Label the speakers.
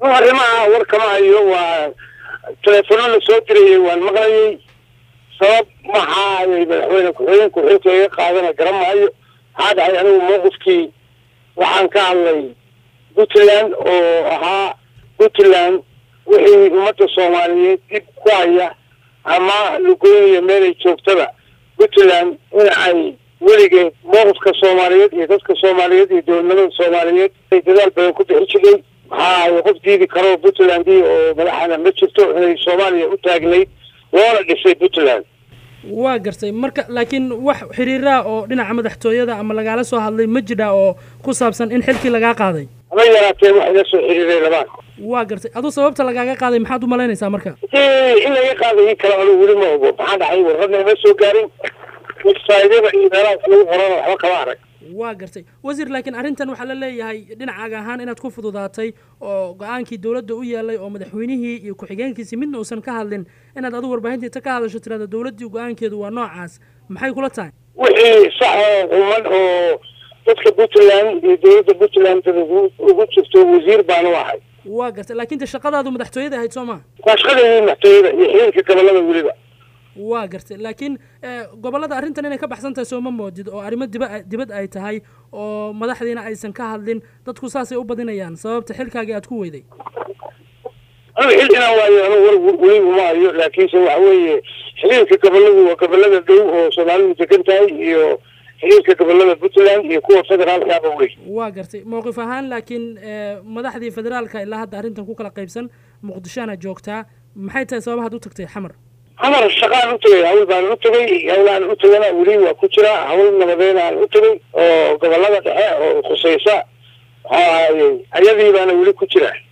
Speaker 1: arrimaha war kama hayo waa teleefono la soo dirayay waan maqlayay sabab maxaa ay madaxweyne ku-xigeenku xilka iga qaadana garan maayo maxaa dhacay anigu mowqifkii waxaan ka hadlay puntland oo ahaa puntland wixii ummadda soomaaliyeed dib ku haya ama lagoynaya meelay joogtada puntland in ay weligeed mowqifka soomaaliyeed iyo dadka soomaaliyeed iyo dowladnimada soomaaliyeed ay dadaal badan ku bixi jiray maxaa ay qof diidi karo puntlandii oo madaxana ma jirto inay soomaaliya u taagnayd loona dhisay puntland
Speaker 2: waa gartay marka laakiin wax xiriiraa oo dhinaca madaxtooyada ama lagaala soo hadlay ma jidha oo ku saabsan in xilkii lagaa qaaday
Speaker 1: haba yaraatee wax ila soo xiriiray labaan
Speaker 2: waa gartay aduu sababta lagaaga qaaday maxaad u malaynaysaa marka
Speaker 1: in laga qaaday in kale anigu weli ma ogo maxaa dhacay warradna ima soo gaarin websaydyada iyo meelaha wax lagu qorana waxba kama arag
Speaker 2: waa gartay wasiir laakiin arrintan waxaa la leeyahay dhinacaaga ahaan inaad ku fududaatay oo go-aankii dowladda u yeelay oo madaxweynihii iyo ku-xigeenkiisii midna uusan ka hadlin inaad adigu warbaahintiita ka hadasho tirada dowladdii go-aankeedu waa noocaas maxay kula tahay
Speaker 1: wixii sax oo quman oo dadka puntland iyo dowladda puntland ugu jirto wasiir baan u ahay
Speaker 2: waa gartay laakiin de shaqadaadu madaxtooyada ahayd soo maha
Speaker 1: waa shaqadeedii madaxtooyada iyo xiriirka gobolada weliba
Speaker 2: waa gartay laakiin gobollada arrintan inay ka baxsan tahay sooma moodid oo arrimo diba dibad ay tahay oo madaxdiina aysan ka hadlin dadku saasay u badinayaan sababta xilkaagii aad ku weyday
Speaker 1: anigu xil inaan waayo anigu war weli uma hayo laakiinse waxa weeye xiriirka goboladu waa gobolada dhow oo soomaalidu degan tahay iyo xiriirka gobolada puntland iyo kuwa federaalkaaba wey
Speaker 2: waa gartay mowqif ahaan laakiin madaxdii federaalka ilaa hadda arrintan ku kala qaybsan muqdishoana joogtaa maxay tahay sababahaad u tagtay xamar
Speaker 1: xamar shaqaan u tagay hawl baan u tagay hawlaan u tagana weli waa ku jira hawl nabadeynaan u tagay oo gobolada dhexe oo khusaysa maxaa ayadii baana weli ku jira